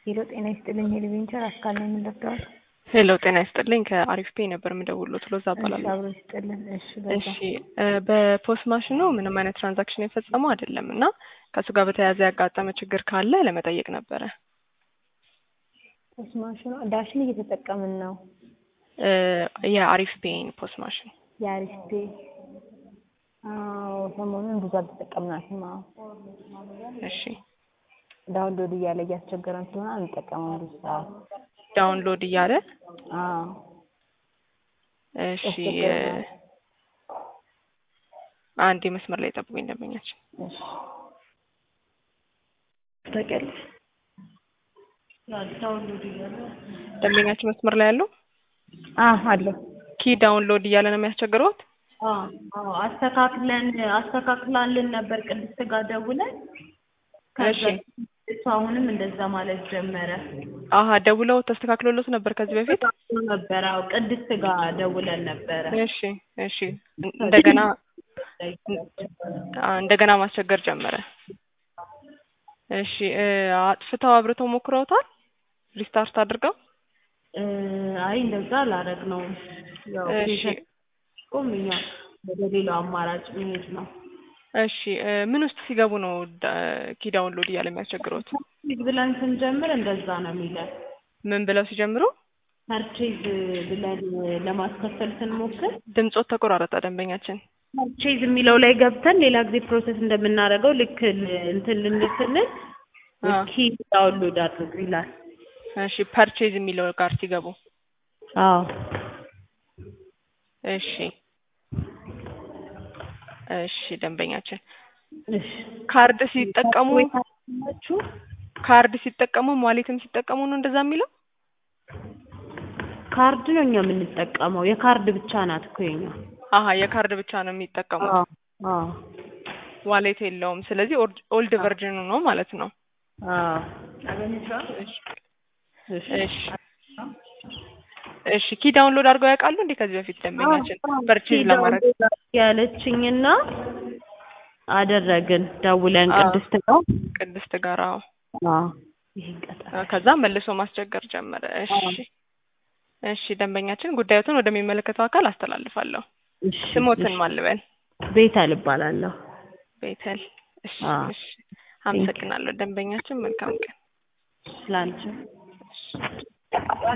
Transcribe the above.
ሄሎ ጤና ይስጥልኝ ሄልቬንቸር አስካል ነው የምንደርደዋል። ሄሎ ጤና ይስጥልኝ ከአሪፍ ፔ ነበር የምደውልዎት ሎዛ እባላለሁ። አብሮ ይስጥልን። እሺ በዛ እሺ እ በፖስት ማሽኑ ምንም አይነት ትራንዛክሽን የፈጸመው አይደለም እና ከእሱ ጋር በተያያዘ ያጋጠመ ችግር ካለ ለመጠየቅ ነበረ። ፖስት ማሽኑ ዳሽን እየተጠቀምን ነው። እ የአሪፍ ፔን ፖስት ማሽን የአሪፍ ፔ አዎ ሰሞኑን ብዙ አልተጠቀምናትም። አዎ እሺ ዳውንሎድ እያለ እያስቸገረን ስለሆነ አንጠቀመው ብዙ ሰዓት። ዳውንሎድ እያለ አዎ እሺ እ ያስቸግረናል። አንድ መስመር ላይ ጠብቁኝ ደንበኛችን እሺ ታውቂያለሽ ደንበኛችን መስመር ላይ ያለው አዎ አለሁ ኪ ዳውንሎድ እያለ ነው የሚያስቸግረውት አዎ አስተካክለን አስተካክላልን ነበር ቅድስት ጋር ደውለን ከዛ እሺ እሱ አሁንም እንደዛ ማለት ጀመረ አሀ ደውለው ተስተካክሎሎት ነበር ከዚህ በፊት ነበር አዎ ቅድስት ጋር ደውለን ነበረ እሺ እሺ እንደገና አ እንደገና ማስቸገር ጀመረ እሺ እ አጥፍተው አብርተው ሞክረውታል ሪስታርት አድርገው እ አይ እንደዛ አላደረግነውም ያው እሺ ቁም እኛ ወደ ሌላው አማራጭ መሄድ ነው እሺ እ ምን ውስጥ ሲገቡ ነው ዳ- ኪ ዳውንሎድ እያለ የሚያስቸግረውት ፐርቼዝ ብለን ስንጀምር እንደዛ ነው የሚለን ምን ብለው ሲጀምሩ ፐርቼዝ ብለን ለማስከፈል ስንሞክር ድምጾት ተቆራረጠ ደንበኛችን ፐርቼዝ የሚለው ላይ ገብተን ሌላ ጊዜ ፕሮሰስ እንደምናደርገው ልክ ል- እንትን ልንል ስንል አ ኪ ዳውንሎድ አድርጉ ይላል እሺ ፐርቼዝ የሚለው ጋር ሲገቡ አዎ እሺ እሺ ደንበኛችን እሺ ካርድ ሲጠቀሙ ናችሁ ካርድ ሲጠቀሙ ዋሌትም ሲጠቀሙ ነው እንደዛ የሚለው ካርድ ነው እኛ የምንጠቀመው የካርድ ብቻ ናት እኮ የኛ አሀ የካርድ ብቻ ነው የሚጠቀሙት አዎ አዎ ዋሌት የለውም ስለዚህ ኦልድ ኦልድ ቨርዥኑ ነው ማለት ነው አዎ እሺ እሺ እሺ እሺ ኪ ዳውንሎድ አድርገው ያውቃሉ እንዴ ከዚህ በፊት ደንበኛችን ፐርቼዝ ለማድረግ ያለችኝና አደረግን ደውለን አዎ። ቅድስት ነው ቅድስት ጋር አዎ አዎ ይሄን ቀጠሮ ከዛ መልሶ ማስቸገር ጀመረ እሺ እሺ ደንበኛችን ጉዳዮትን ወደሚመለከተው አካል አስተላልፋለሁ እሺ ስሞትን ማልበል ቤተል እባላለሁ ቤተል እሺ አዎ። እሺ አመሰግናለሁ ደንበኛችን መልካም ቀን ስላንቺ